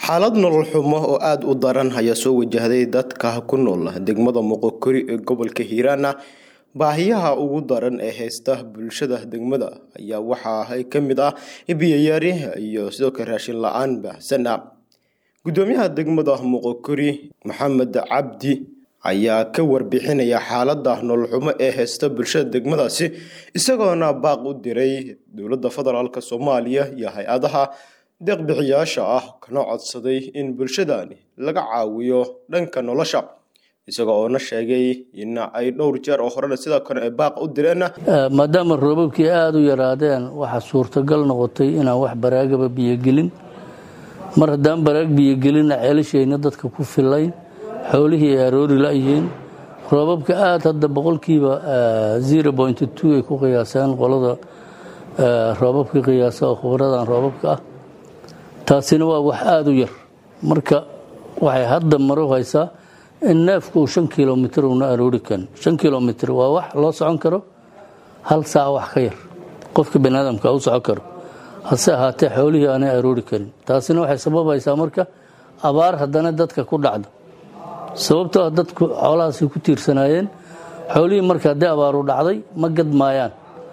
xaalad nolol xumo oo aada u daran ayaa soo wajahday dadka ku nool degmada moqokori ee gobolka hiiraana baahiyaha ugu daran ee haysta bulshada degmada ayaa waxaa ka mid ah biyoyaari iyo sidoo kale raashin la-aan baahsana gudoomiyaha degmada moqokori maxamed cabdi ayaa ka warbixinaya xaalada nolol xumo ee haysta bulshada degmadaasi isagoona baaq u diray dowladda federaalk soomaaliya iyo hay-adaha deeqbixiyaasha ah kana codsaday in bulshadani laga caawiyo dhanka nolosha isaga oona sheegay in ay dhowr jeer oo horena sidoo kale ay baaq u direen maadaama roobabkii aada u yaraadeen waxaa suurtagal noqotay inaan wax baraagaba biyogelin mar haddaan baraag biyogelinna ceelashayna dadka ku filayn xoolihii ay aroori la-yihiin roobabka aada hadda boqolkiiba zero point two ay ku qiyaaseen qolada roobabka qiyaasa oo khubradan roobabka ah taasina waa wax aada u yar marka waxay hadda maro haysaa in neefku uu shan kilomitr una aroori karin shan kilomitr waa wax loo socon karo hal saac wax ka yar qofka baniaadamka u socon karo hase ahaatee xoolihii aanay aroori karin taasina waxay sababaysaa marka abaar haddana dadka ku dhacdo sababtoo ah dadku xoolahaasay ku tiirsanaayeen xoolihii marka haddii abaaru dhacday ma gadmaayaan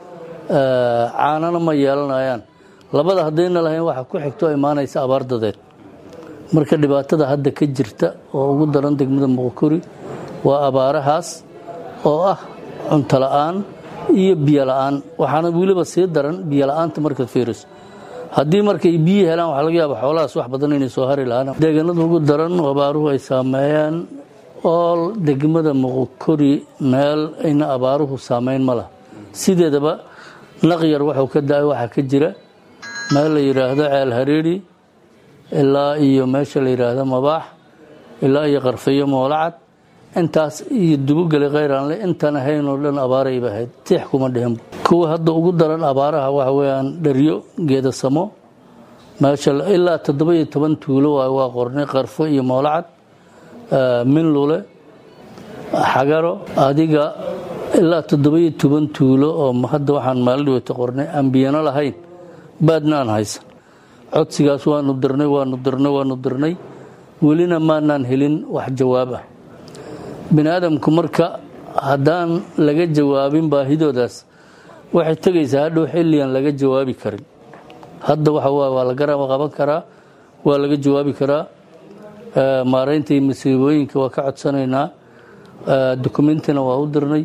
caanana ma yeelanayaan labada haddayna lahayn waxa ku xigto imaanaysa abaar dadeed marka dhibaatada hadda ka jirta oo ugu daran degmada moqokori waa abaarahaas oo ah cunto la-aan iyo biyo la-aan waxaana weliba sii daran biyo la-aanta markaad fiiriso haddii markay biyi helaan waxaa laga yaaba xoolahaas wax badan inay soo hari lahaan deegaanada ugu daran abaaruhu ay saameeyaan ool degmada moqokori meel ayna abaaruhu saameyn ma laha sideedaba naqyar waxuu ka da-ay waxaa ka jira meel la yidhaahdo ceel hareeri ilaa iyo meesha la yidhaahdo mabaax ilaa iyo qarfayo moolacad intaas iyo dubogeli kheyraanle intaan ahayn oo dhan abaarayba ahayd tiix kuma dhihinba kuwa hadda ugu daran abaaraha waxa weeyaan dharyo geedasamo meesha ilaa toddoba iyo toban tuulo waay waa qornay qarfo iyo moolacad minlule xagaro adiga ilaa toddoba iyo toban tuulo oo hadda waxaan maalin dhaweyta qornay aan biyano lahayn baadna aan haysan codsigaas waanu dirnay waanu dirnay waanu dirnay welina maanaan helin wax jawaab ah bini aadamku marka haddaan laga jawaabin baahidoodaas waxay tegaysaa hadhow xilligan laga jawaabi karin hadda waxa waay waa la garab qaban karaa waa laga jawaabi karaa maaraynta iyo masiibooyinka waa ka codsanaynaa dokumentina waa u dirnay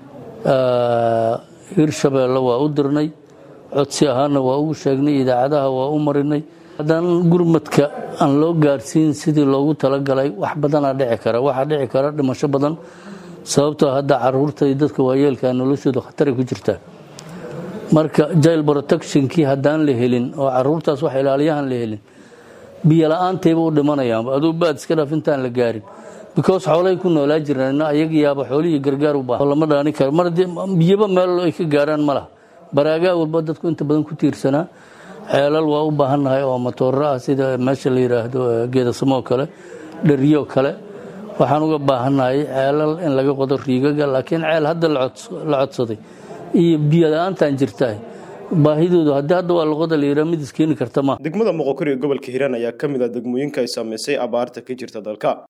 hirshabeelle waa u dirnay codsi ahaana waa ugu sheegnay idaacadaha waa u marinay haddaan gurmadka aan loo gaarsiin sidii loogu talagalay wax badanaa dhici kara waxaa dhici kara dhimasho badan sababtoo hadda caruurta iyo dadka waayeelka noloshooda khataray ku jirtaa marka jail protectionkii haddaan la helin oo caruurtaas wax ilaaliyahan la helin biyo la-aantayba u dhimanayaanba aduu baad iska dhaaf intaan la gaarin because xoolay ku noolaa jiraan ayaga yaaba xoolihii gargaar u baahan lama dhaani karo mar biyaba meel ay ka gaaraan ma laha baraagaa walba dadku inta badan ku tiirsanaa ceelal waa u baahannahay oo matooro ah sida meesha la yidhaahdo geedasamoo kale dhariyo kale waxaan uga baahannahay ceelal in laga qodo riigaga laakiin ceel hadda la codsaday iyo biyo la-aantaan jirtaa baahidoodu haddii hadda waa luqada la yidhaha mid iskeeni karta maaha degmada moqokori ee gobolka hiiraan ayaa ka mid ah degmooyinka ay saameysay abaarta ka jirta dalka